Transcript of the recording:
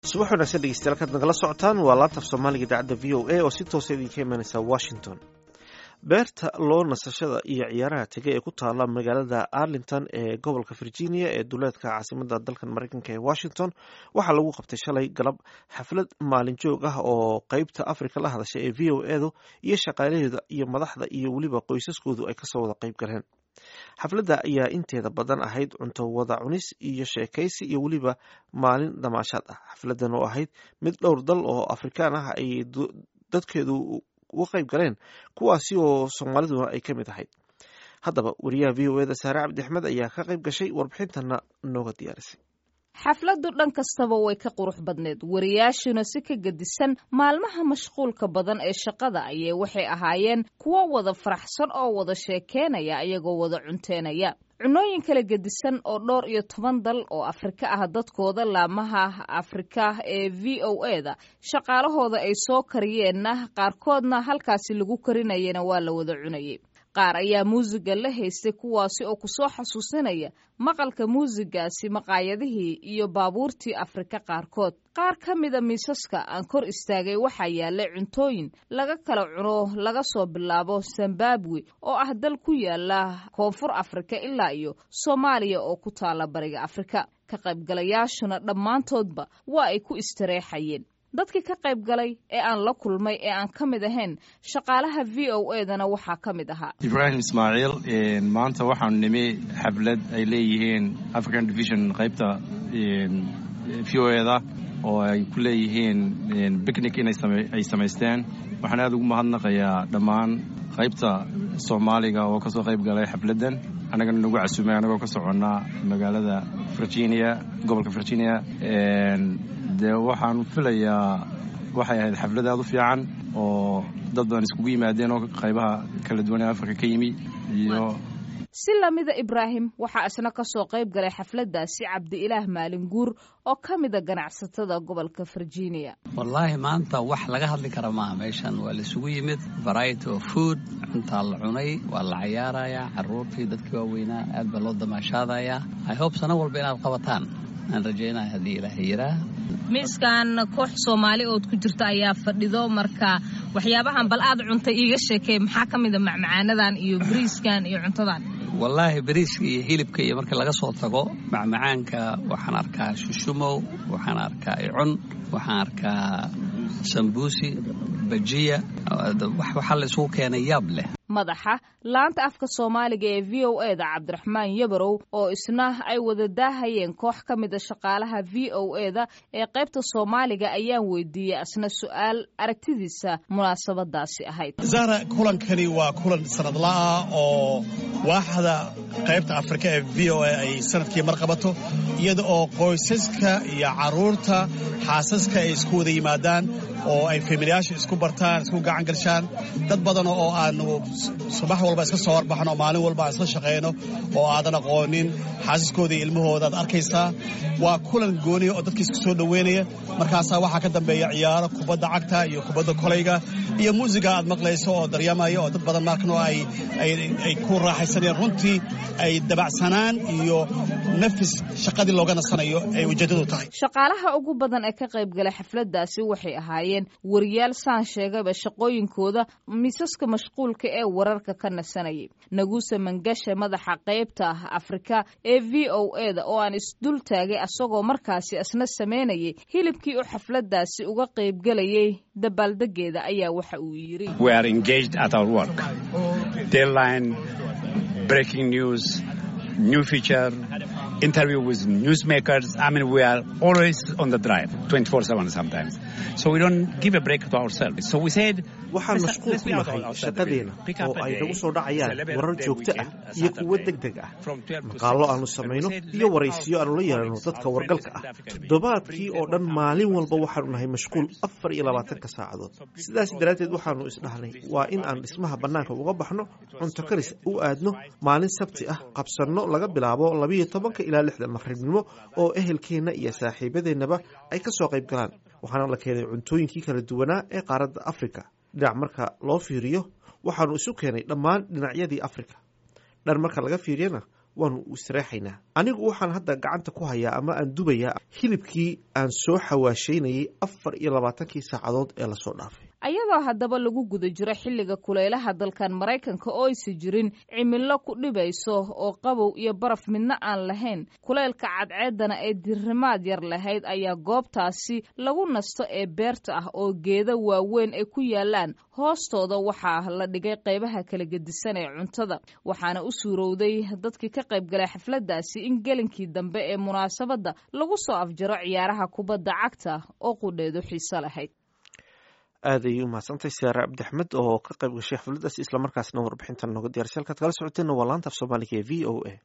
subax wanaagsan dhegeystayaal kaad nagala socotaan waa laantaf soomaaliga idaacadda v o a oo si toosa idinka imanaysa washington beerta loo nasashada iyo ciyaaraha tegay ee ku taala magaalada arlington ee gobolka virginia ee duleedka caasimada dalkan mareykanka ee washington waxaa lagu qabtay shalay galab xaflad maalin joog ah oo qeybta africa la hadasha ee v o edu iyo shaqaalaheeda iyo madaxda iyo weliba qoysaskoodu ay kasoo wada qeyb galeen xafladda ayaa inteeda badan ahayd cunto wada cunis iyo sheekaysi iyo weliba maalin damaashaad ah xafladdan oo ahayd mid dhowr dal oo afrikaan ah ay dadkeedu uga qayb galeen kuwaasi oo soomaaliduna ay ka mid ahayd haddaba wariyaha v o eda saare cabdi axmed ayaa ka qayb gashay warbixintana nooga diyaarisay xafladdu dhan kastaba way ka qurux badneed wariyaashuna si ka gedisan maalmaha mashquulka badan ee shaqada ayay waxay ahaayeen kuwo wada faraxsan oo wada sheekeynaya iyagoo wada cunteenaya cunooyin kala gedisan oo dhowr iyo toban dal oo afrika ah dadkooda laamaha afrika ee v o eda shaqaalahooda ay soo kariyeenna qaarkoodna halkaasi lagu karinayana waa la wada cunayay qaar ayaa muusiga la haystay kuwaasi oo kusoo xasuusinaya maqalka muusigaasi maqaayadihii iyo baabuurtii afrika qaarkood qaar ka mida miisaska aan kor istaagay waxaa yaallay cuntooyin laga kala cuno laga soo bilaabo zimbabwe oo ah dal ku yaala koonfur afrika ilaa iyo soomaaliya oo ku taala bariga afrika ka qaybgalayaashuna dhammaantoodba waa ay ku istareexayeen dadkii ka qayb galay ee aan la kulmay ee aan ka mid ahayn shaqaalaha v o edana waxaa ka mid ahaa ibraahim ismaaciil maanta waxaanu nimi xaflad ay leeyihiin african division qaybta v o eda oo ay ku leeyihiin bicnic inay samaysteen waxaan aad ugu mahadnaqayaa dhammaan qaybta soomaaliga oo kasoo qayb galay xafladdan annagana nagu casuumay annagoo ka soconnaa magaalada virginia gobolka virginia dee waxaan filayaa waxay ahayd xaflad aad u fiican oo dad badan iskugu yimaadeen oo qaybaha kala duwan ee afrika ka yimi iyo si lamida ibraahim waxaa isna ka soo qayb galay xafladdaasi cabdi-ilaah maalin guur oo ka mida ganacsatada gobolka virginia wallaahi maanta wax laga hadli kara maaha meeshan waa laisugu yimid variety of food cuntaa la cunay waa la cayaarayaa carruurtii dadkii waaweynaa aad baa loo damaashaadayaa i hope sano walba inaad qabataan aan rajaynaya haddii ilaaha yiraa miiskan koox soomaali ood ku jirta ayaa fadhido marka waxyaabahan bal aad cuntay iiga sheekey maxaa ka mida macmacaanadan iyo bariiskan iyo cuntadan wallaahi bariiska iyo hilibka iyo marka laga soo tago macmacaanka waxaan arkaa shushumow waxaan arkaa icun waxaan arkaa sambuusi bajiya waxaa la isugu keenay yaab leh madaxa laanta afka soomaaliga ee v o eda cabdiraxmaan yabarow oo isna ay wada daahayeen koox ka mida shaqaalaha v o eda ee qaybta soomaaliga ayaan weydiiyey asna su-aal aragtidiisa munaasabadaasi ahayd zahra kulankani waa kulan sanadlaah oo waaxda qaybta afrika ee v o a ay sanadkii mar qabato iyada oo qoysaska iyo caruurta xaasaska ay isku wada yimaadaan oo ay familiyaasha isku bartaan isku gacan galshaan dad badan oo aanu subax walba iska soo warbaxno maalin walba aan isla shaqayno oo aadan aqoonin xaasiskooda iyo ilmahooda aad arkaysaa waa kulan gooniya oo dadka isku soo dhoweynaya markaasaa waxaa ka dambeeya ciyaaro kubadda cagta iyo kubadda kolayga iyo muusiga aad maqlayso oo daryamaya oo dad badan markano ay ku raaxaysanayaan runtii ay dabacsanaan iyo nafis shaqadii looga nasanayo ay ujeeddadu tahay shaqaalaha ugu badan ee ka qayb galay xafladdaasi waxay ahaayeen wariyaal saan sheegaba shaqooyinkooda miisaska mashquulka ee wararka ka nasanayay naguuse mangashe madaxa qaybta afrika ee v o eda oo aan isdul taagay asagoo markaasi isna samaynayay hilibkii u xafladdaasi uga qaybgelayay dabaaldegeeda ayaa waxa uu yidhi new feature, interview with newsmakers. I mean, we are always on the drive, 24-7 sometimes. So we don't give a break to ourselves. So we said... waxaan mashquul ku nahay shaqadeena oo ay nagu soo dhacayaan warar joogto ah iyo kuwo deg deg ah maqaallo aanu samayno iyo waraysiyo aanu la yeelano dadka wargalka ah toddobaadkii oo dhan maalin walba waxaanu nahay mashquul afar iyo labaatanka saacadood sidaas daraaddeed waxaanu isdhahnay waa in aan dhismaha bannaanka uga baxno cunto karis u aadno maalin sabti ah qabsanno laga bilaabo labiiyo tobanka ilaa lixda maqribnimo oo ehelkeenna iyo saaxiibadeennaba ay ka soo qayb galaan waxaana la keenay cuntooyinkii kala duwanaa ee qaaradda afrika dhinac marka loo fiiriyo waxaanu isu keenay dhammaan dhinacyadii afrika dhan marka laga fiiriyana waanu istiraexaynaa anigu waxaan hadda gacanta ku hayaa ama aan dubayaa hilibkii aan soo xawaashaynayay afar iyo labaatankii saacadood ee lasoo dhaafay ayadoo haddaba lagu guda jiro xilliga kulaylaha dalkan maraykanka oo aysa jirin cimilo ku dhibayso oo qabow iyo baraf midna aan lahayn kulaylka cadceeddana ee dirrimaad yar lahayd ayaa goobtaasi lagu nasto ee beerta ah oo geeda waaweyn ay ku yaalaan hoostooda waxaa la dhigay qaybaha kala gedisan ee cuntada waxaana u suurowday dadkii ka qaybgalay xafladdaasi in gelinkii dambe ee munaasabadda lagu soo afjaro ciyaaraha kubadda cagta oo qudheedu xiiso lahayd aad ayay u mahadsantahay siyaare cabdi axmed oo ka qayb gashay xafladdaasi islamarkaasna warbixintan nooga diyarsa halkaad kala socoteenna waa laanta af soomaaliga ee v o a